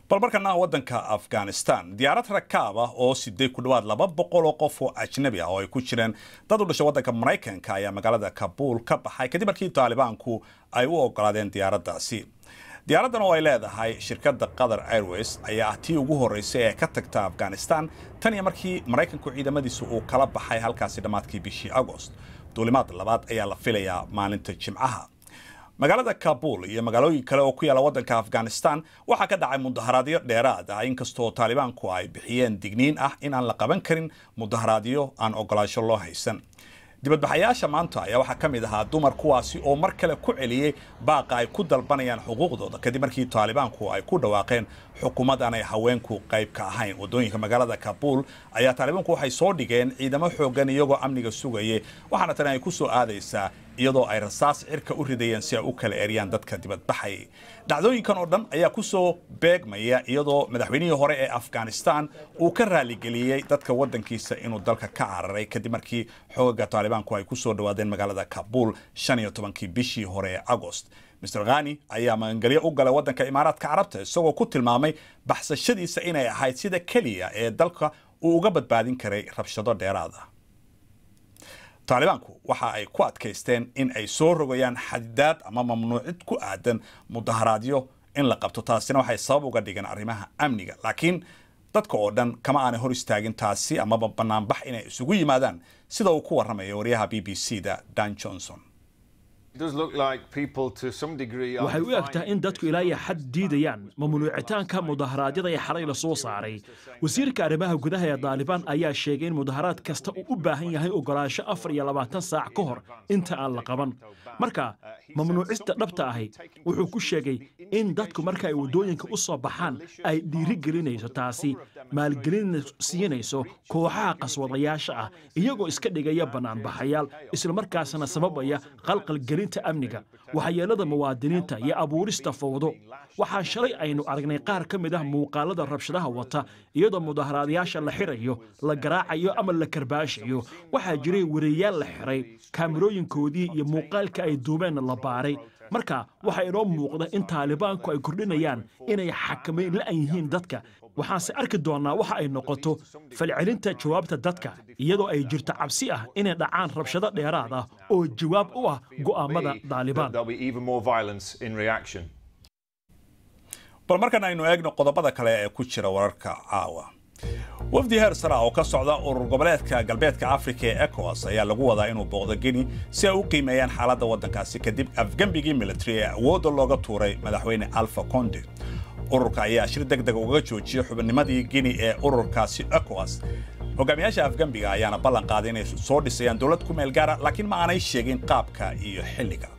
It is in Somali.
bal markana waddanka afghanistan diyaarad rakaab ah oo siday ku dhowaad laba boqol oo qof oo ajnabi ah oo ay ku jireen dad u dhashay waddanka maraykanka ayaa magaalada kabuul ka baxay kadib markii taalibaanku ay u ogolaadeen diyaaraddaasi diyaaraddan oo ay leedahay shirkadda qatar airways ayaa ah tii ugu horreysay ee ka tagta afghanistan tan iyo markii maraykanku ciidamadiisa uu kala baxay halkaasi dhammaadkii bishii agost duulimaad labaad ayaa la filayaa maalinta jimcaha magaalada kabuul iyo magaalooyin kale oo ku yaala waddanka afghanistan waxaa ka dhacay mudaharaadyo dheeraad ah inkastoo taalibaanku ay bixiyeen digniin ah in aan la qaban karin mudaharaadyo aan ogolaasho loo haysan dibadbaxayaasha maanta ayaa waxaa ka mid ahaa dumar kuwaasi oo mar kale ku celiyey baaqa ay ku dalbanayaan xuquuqdooda kadib markii taalibaanku ay ku dhawaaqeen xukuumad aanay haweenku qayb ka ahayn wadooyinka magaalada kabuul ayaa taalibaanku waxay soo dhigeen ciidamo xoogan iyagoo amniga sugayay waxaana tani ay ku soo aadaysaa iyadoo ay rasaas cirka u ridayeen si ay u kala eryaan dadka dibadbaxay dhacdooyinkan oo dhan ayaa ku soo beegmaya iyadoo madaxweynihii hore ee afghanistan uu ka raaligeliyey dadka waddankiisa inuu dalka ka cararay kadib markii xoogaga taalibaanku ay ku soo dhawaadeen magaalada kabuul shan iyo tobankii bishii hore ee agost mr khani ayaa magangelyo u galay waddanka imaaraadka carabta isagoo ku tilmaamay baxsashadiisa inay ahayd sida keliya ee dalka uu uga badbaadin karay rabshado dheeraad ah taalibaanku waxa ay ku adkaysteen in ay soo rogayaan xadidaad ama mamnuucid ku aadan mudaharaadyo in la qabto taasina waxay sabab uga dhigeen arrimaha amniga laakiin dadka oo dhan kama aanay hor istaagin taasi amaba banaanbax inay isugu yimaadaan sida uu ku warramayo waryaha b b c da dan johnson waxay u eg tahay in dadku ilaa iyo xad diidayaan mamnuucitaanka mudaharaadyada ee xalay la soo saaray wasiirka arrimaha gudaha ee daalibaan ayaa sheegay in mudaharaad kasta uu u baahan yahay ogolaansho afar iyo labaatan saac ka hor inta aan la qaban marka mamnuucista dhabta ahi wuxuu ku sheegay in dadku marka ay waddooyinka u soo baxaan ay dhiirigelinayso taasi maalgelin siinayso kooxaha qaswadayaasha ah iyagoo iska dhigaya bannaanbaxayaal islamarkaasna sababaya qalqalgelinta amniga waxyeelada muwaadiniinta iyo abuurista fowdo waxaa shalay aynu aragnay qaar ka mid ah muuqaalada rabshadaha wata iyadoo mudaharaadayaasha la xirayo la garaacayo ama la karbaashayo waxaa jiray wareeyaal la xiray kaamirooyinkoodii iyo muuqaalka ay duubeenna la baaray marka waxaa inoo muuqda in taalibaanku ay kordhinayaan inay xakamayn la'an yihiin dadka waxaanse arki doonnaa waxa ay noqoto falcelinta jawaabta dadka iyadoo ay jirto cabsi ah inay dhacaan rabshado dheeraad ah oo jawaab u ah go'aammada daalibaan bal markan aynu eegno qodobada kale ee ku jira wararka caawa wafdi heer sara oo ka socda urur goboleedka galbeedka afrika ee ecowas ayaa lagu wadaa inuu booqdo geni si ay u qiimeeyaan xaaladda waddankaasi kadib afgembigii military ee awoodda looga tuuray madaxweyne alfa conde ururka ayaa shir deg deg uga joojiyey xubinnimadii geni ee ururkaasi ecowas hogaamiyaasha afgembiga ayaana ballan qaaday inay soo dhisayaan dowlad ku meel gaara laakiin ma aanay sheegin qaabka iyo xilliga